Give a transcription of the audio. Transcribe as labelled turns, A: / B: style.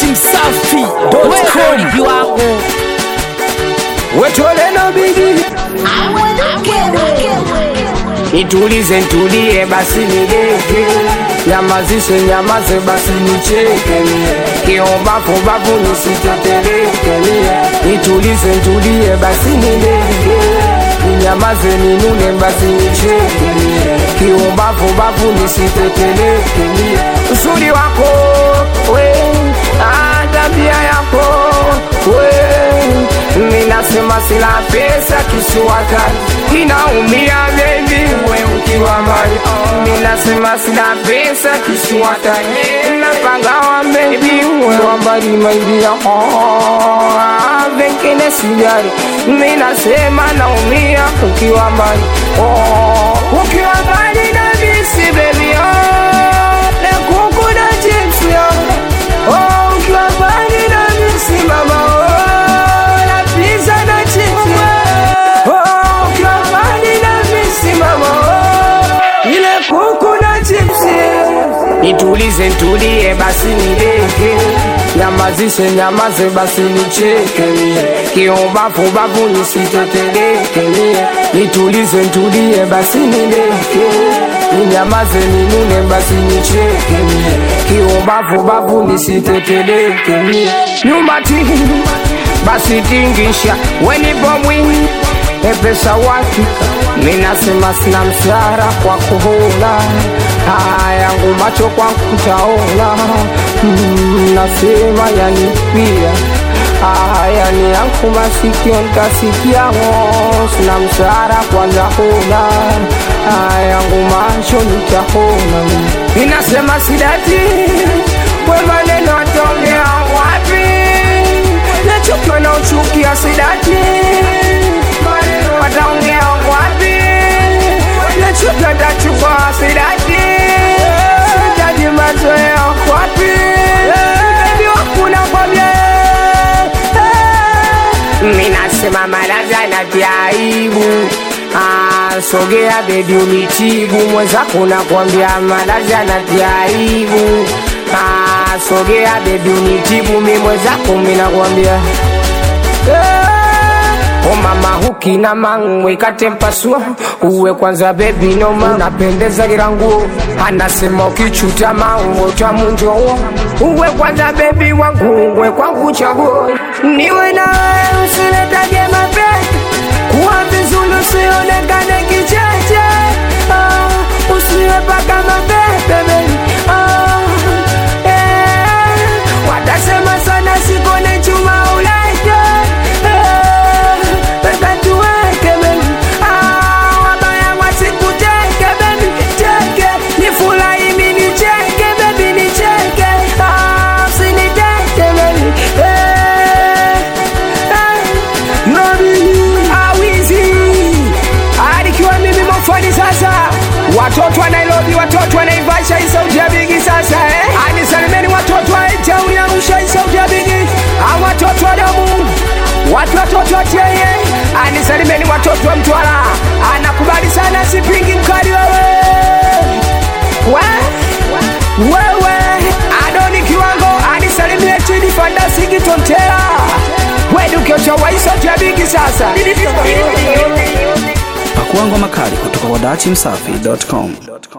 A: dachimsafi.com
B: viwango
C: wetoleno bigi nitulize ntulie basi nideke nyamazishe nyamaze basi nicheke kiombafubafu nisiteteleke nitulize ntulie basi nideke ninyamaze ninune basi nicheke kiombafubafu nisiteteleke uzuri wako we ah, tabia yako we minasema sila pesa kisuwatani inaumia bebi we ukiwa mbali minasema sila pesa kisuwatani napagawa bebi we wambali maidia vengine sijari minasema naumia ukiwa mbali oh, ukiwa mbali na bisi bebi oh, lekuku na chips yo oh, ukiwa mbali na bisi mama oh, na pizza na chips oh, ukiwa mbali na bisi mama oh, ile kuku na chips nitulize ntulie basi nideke nyamazishe nyamaze basi nicheke kiombafubafu nisiteteleke nitulize ntulie basi nideke ninyamaze ninune basi nicheke kiombafubafu nisiteteleke nyumati basi tingisha wenipo mwini epesa wakika minasema sina msara kwa kuhula hayangu macho kwa kutaona mm, nasema yanipia ayani yangu masikio nkasikiamo sina msara kwanza huna hayangu macho nitahona inasema sidati we maneno atongea wapi nachukiwa na uchukia sidati wataongea wapi nachukiwa tachukua sidati sitaji mazoea wapi bebi wakuna kwambia minasema malaga na vyaibu Ah, sogea bebi unitibu mwenzako nakwambia malaga na vyaibu Ah, sogea bebi unitibu mi mwenzako minakwambia O mama hukina mangwe katempasua uwe kwanza bebi noma unapendeza kila nguo anasema ukichuta mango tamunjoo uwe kwanza bebi wangu uwe kwangu chaguo niwe nawe usiletage mapenzi kuwa vizuri usionekane kicheche ah, usiwe paka mapepe baby. ah, eh, watasema sana sikone chuma ulaje eh, pesa tuweke baby. ah, wabaya wasikuteke baby cheke nifurahi mimi nicheke baby nicheke ah, usiniteke baby eh, eh, Nabii awizi alikiwa mimi mofani sasa watoto wa Nairobi watoto wa Naivasha hii sauti ya bigi sasa eh? anisalimeni watoto wa Town ya Arusha hii sauti ya bigi au watoto wa Damu watu watoto wa Cheye anisalimeni watoto wa Mtwara anakubali sana sipingi mkali wewe we wewe adoni kiwango anisalimie chini fandasiki tontera wedukiocha waisauti ya bigi sasa
A: pakuangwa makali kutoka kwa dachimsafi.com